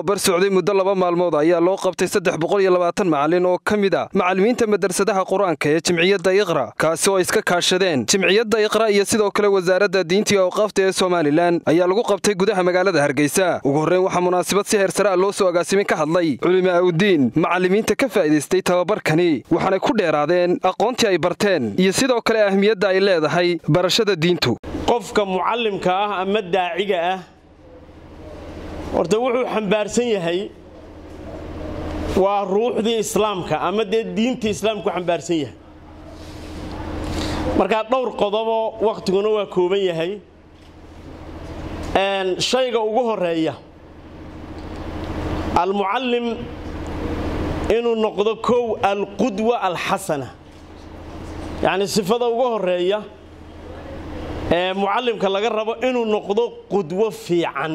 tababar socday muddo laba maalmood ayaa loo qabtay saddex boqol iyo labaatan macalin oo ka mid a macallimiinta madrasadaha qur-aanka ee jimciyadda iqra kaasi oo iska kaashadeen jimciyadda iqra iyo sidoo kale wasaaradda diintii awqaafta ee somalilan ayaa lagu qabtay gudaha magaalada hargeysa ugu horreyn waxaa munaasabad si heersare a loo soo agaasimay ka hadlay culima awdiin macallimiinta ka faa'iidaystay tababarkani waxaanay ku dheeraadeen aqoontii ay barteen iyo sidoo kale ahmiyadda ay leedahay barashada diintu qofka mucallimka ah ama daaciga ah horta wuxuu xambaarsan yahay waa ruuxdii islaamka ama dee diintii islaamku xambaarsan yahay markaa dhowr qodoboo wakhtiguna waa kooban yahay shayga ugu horeeya almucallim inuu noqdo kow alqudwa alxasana yacni sifada ugu horeeya ee mucallimka laga rabo inuu noqdo qudwo fiican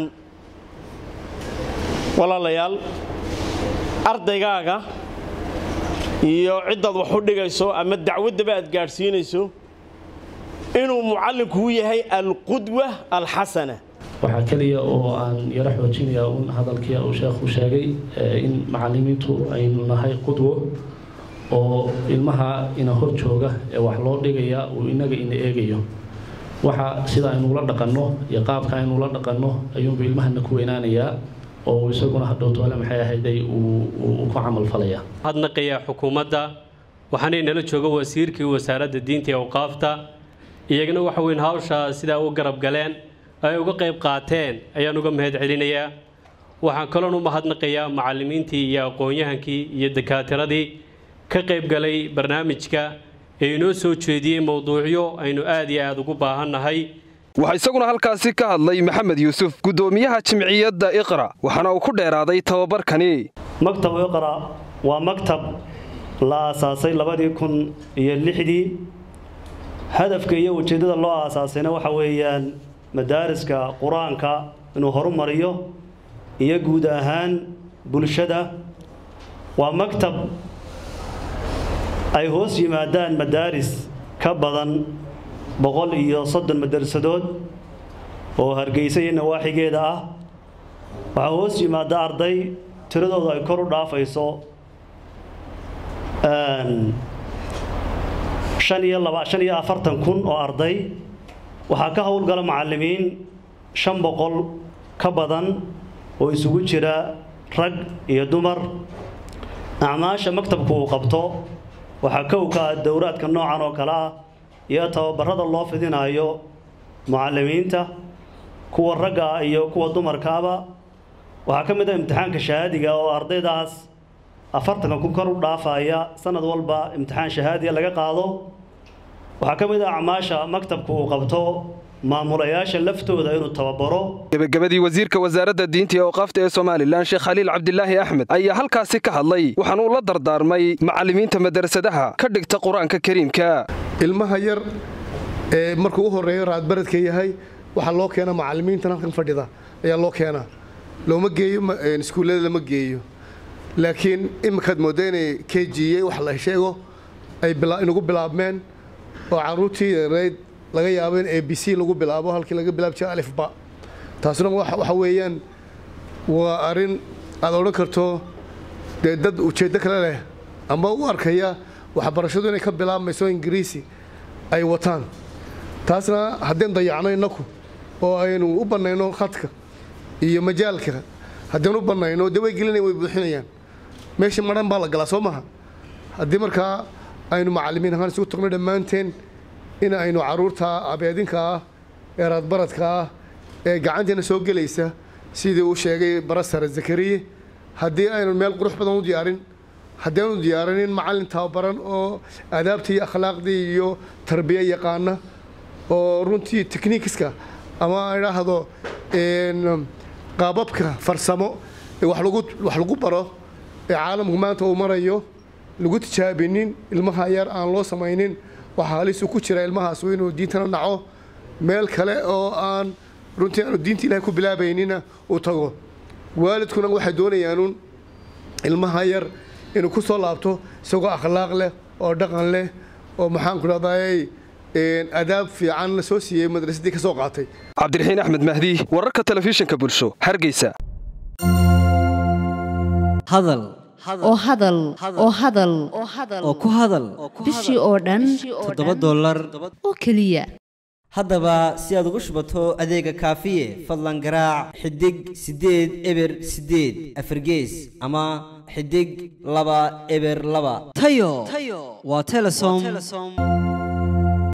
walaalayaal ardaygaaga iyo ciddaad wax u dhigayso ama dacwaddaba aad gaadhsiinayso inuu mucallimkuu yahay alqudwa alxasana waxaa keliya oo aan yaro xoojinayaa un hadalkii uu sheekhu sheegay in macallimiintu aynu nahay qudwo oo ilmaha ina hor jooga ee wax loo dhigaya uu inaga ina eegayo waxa sida aynula dhaqanno iyo qaabka aynula dhaqanno ayuunbu ilmahana ku weynaanayaa oo isaguna hadhowtoole maxay ahayday uu ku camalfalaya hadnaqayaa xukuumadda waxaanay nala jooga wasiirkii wasaaradda diinta ee awqaafta iyagana waxa weyn hawsha sidaa u garab galeen ay uga qayb qaateen ayaan uga mahad celinayaa waxaan kaloon u mahadnaqayaa macallimiintii iyo aqoon-yahankii iyo dakaatiradii ka qayb galay barnaamijka ee inoo soo jeediyey mowduucyo aynu aad iyo aad ugu baahannahay waxaa isaguna halkaasi ka hadlay maxamed yuusuf guddoomiyaha jimciyadda iqra waxaana uu ku dheeraaday tababarkani maktab iqra waa maktab la aasaasay labadii kun iyo lixdii hadafka iyo ujeeddada loo aasaasayna waxa weeyaan madaariska qur-aanka inuu horumariyo iyo guud ahaan bulshada waa maktab ay hoos yimaadaan madaaris ka badan boqol iyo soddon madarasadood oo hargeysa iyo nawaaxigeeda ah waxaa hoos yimaada arday tiradoodu ay kor u dhaafayso shan iyo laba shan iyo afartan kun oo arday waxaa ka howlgala macallimiin shan boqol ka badan oo isugu jira rag iyo dumar acmaasha maktabku uu qabto waxaa kow ka ah dowraadka noocan oo kale ah iyo tababarada loo fidinayo mucallimiinta kuwa ragga ah iyo kuwa dumarkaaba waxaa ka mid ah imtixaanka shahaadiga oo ardaydaas afartanka kun kor u dhaafaya sanad walba imtixaan shahaadiga laga qaado waxaa ka mid ah acmaasha maktabku uu qabto maamulayaasha laftooda inuu tababaro gebagabadii wasiirka wasaaradda diinta iyo awqaafta ee somalilan sheekh khaliil cabdilaahi axmed ayaa halkaasi ka hadlay waxaana uu la dardaarmay macallimiinta madrasadaha ka dhigta qur-aanka kariimka ilmaha yar ee markuu u horreeyo raadbaradka yahay waxaa loo keenaa macallimiintan halkan fadhida ayaa loo keenaa looma geeyo iskuullada lama geeyo laakiin iminkaad moodda inay kejiye wax la sheego ay inagu bilaabmeen oo carruurtii yareyd laga yaabo in a b c lagu bilaabo halkii laga bilaab jira alifba taasuna waxa weeyaan waa arrin aad odhan karto dee dad ujeeddo kale leh ama u arkaya waxbarashadu inay ka bilaabmayso ingiriisi ay wataan taasna haddeen dayacno innaku oo aynu u bannayno khadka iyo majaalka haddeen u bannayno dee way gelinayan way buuxinayaan meesha madhan baa la galaa soo maha haddii markaa aynu macallimiin ahaan isugu tagno dhammaanteen in aynu carruurta abeedinka ah ee raadbaradka ah ee gacanteena soo gelaysa sidii uu sheegay barasare zakariye haddii aynu meel qurux badan u diyaarin haddii aanu diyaarinin macallin tababaran oo adaabtii iyo akhlaaqdii iyo tarbiye yaqaana oo runtii technikiska ama idhaahdo qaababka farsamo ee wax lagu baro ee caalamku maanta uu marayo lagu tijaabinin ilmaha yar aan loo samaynin waxaa halisu ku jira ilmahaas inuu diintana naco meel kale oo aan runtii aanu diinta ilahay ku bilaabaynina uu tago waalidkuna waxay doonayaanuun ilmaha yar inuu ku soo laabto isagoo akhlaaq leh oo dhaqan leh oo maxaanku dhahday adaab fiican la soo siiyey madrasadii ka soo qaatay cabdiraxiin axmed mahdi wararka telefishinka bulsho hargeysa hadal oo hadal oo hadal oo ku hadal bishii oo dhan toddoba dollar oo keliya haddaba si aad ugu shubato adeega kaafiye fadlan garaac xidig siddeed eber siddeed afargees ama xidig laba eber laba tayo waa telesom